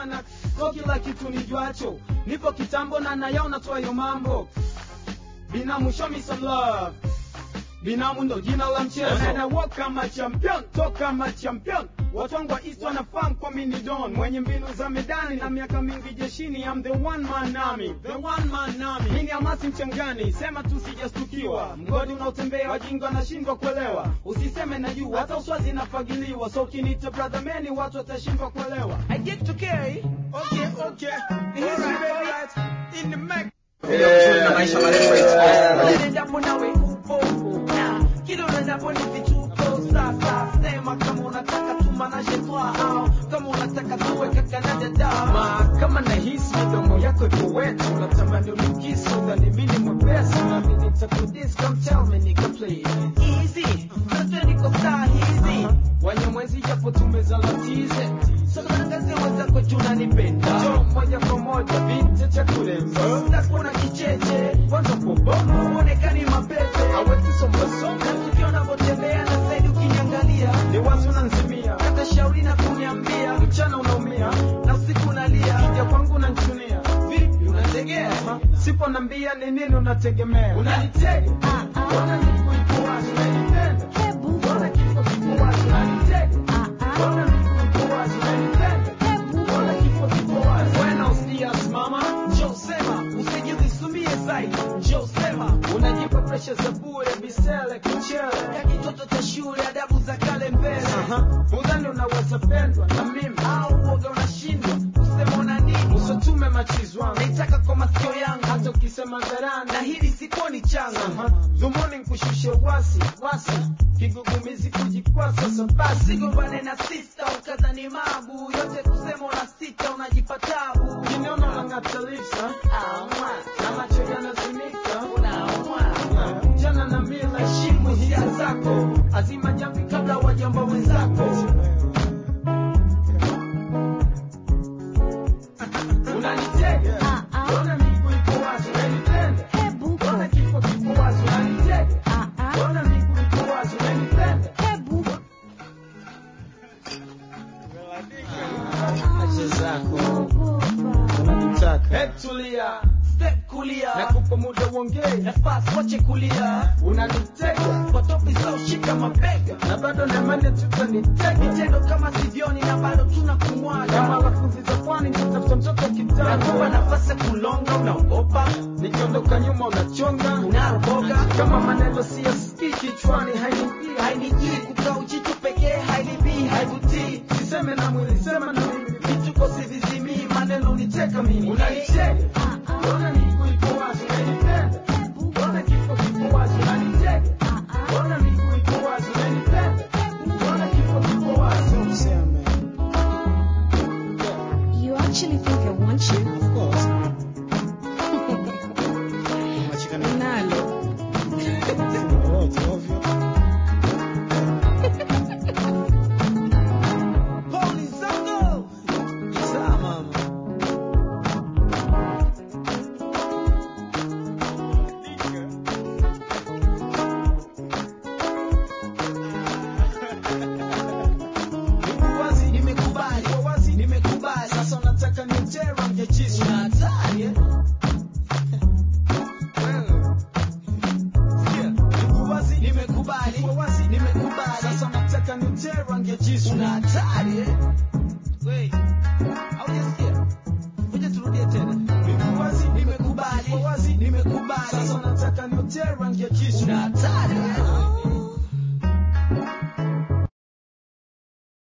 maana so kila kitu nijuacho nipo kitambo na nayaona twayo mambo binamu show me some love binamu ndo jina la mchezo And I walk kama champion talk kama champion watu wangu wa east wanafahamu kwa mini don mwenye mbinu za medani na miaka mingi jeshini I'm the one man army the one man army mimi amasi mchangani sema tu sijastukiwa mgodi unaotembea wajinga wanashindwa kuelewa usiseme na juu hata uswazi nafagiliwa so ukiniita brother many watu watashindwa kuelewa I get to carry. okay okay Alright, alright. in the Mac na maisha marefu ya Endapo nawe upo na kila unaendapo ni vituko sasa sema kama unataka tumanaje twa au kama unataka tuwe kaka na dada Ma, kama nahisi midomo yako iko wetu natamani unikisu dhani mimi mwepesi nami nitakudis come tell me nika please easy Sasa niko saa hizi wanyamwezi japo tumezalatize Sasa wenzako tunanipenda jo moja kwa moja vinte cha kuremba Sitakuona kicheche kwanza pobomo Uonekani mapete awezi sombasoma Na tukio unavyotembea na zaidi ukiniangalia ni wazi unanzimia Hata shauri na kuniambia mchana unaumia Na usiku unalia kija kwangu unanchunia Vipi unategea sipo nambia ni nini unategemea Unanitega Mbona miguu iko wazi unanipenda Mbona kifo kiko wazi unanitega Mbona miguu iko wazi unanipenda Mbona kifo kiko wazi Buenos dias mama Njoo sema usijizisumie zaidi Njoo sema unajipa presha za bure bisele kichele ya kitoto cha shule adabu za kale mbele udhani unaweza pendwa na mimi au uoga unashindwa kusema una nini usotume machizwangu naitaka kwa masikio yangu hata ukisema dharani na hili sikuoni changa dhumuni nkushushe wasi wasi kigugumizi kujikwasa so basi sigombane na sista ukadhani mabu yote kusema una sita unajipa tabu kiniona unang'ata lipsa Aumwa, na macho yanazimika unaumwa. jana na mila heshimu hisia zako azima jamvi kabla wajamba wenzako unanitega ona miguu iko wazi unanipenda ona kifo kiko wazi unanitega ona miguu iko wazi unanipenda acha zako unanitaka hebu tulia Step kulia nakupa muda uongee nafasi wache kulia unanitega kwa topi za ushika mabega na bado nemane tutanitega vitendo kama sivyoni na bado tuna kama kumwaga lafuzi za pwani nitafuta mtoto nakupa kitanda nafasi ya kulonga unaogopa nikiondoka nyuma unachonga unaroboga kama maneno siyasikii kichwani hainipia hainijii kukaa ujitu pekee hailibii haivutii siseme na mwili sema na mimi vituko sivizimii maneno uniteka mimi unanitega ona miguu iko wazi unanipenda ona kifo kiko wazi unanitega ona miguu iko wazi unanipenda ona kifo kiko wazi useme You actually think I want you? of course Machikana Nalo. lolote ovyo Poli zangu Sawa mama Niko wazi, nimekubali niko wazi, nimekubali sasa unataka nitere rangi jisu. una hatari eh? Wewe. Sikia, niko wazi, nimekubali niko wazi, nimekubali sasa unataka nitere rangi jisu. una hatari eh? Wait. Haujasikia? Ngoja turudie tena Niko wazi, nimekubali niko wazi, nimekubali sasa unataka nitere rangi jisu. una hatari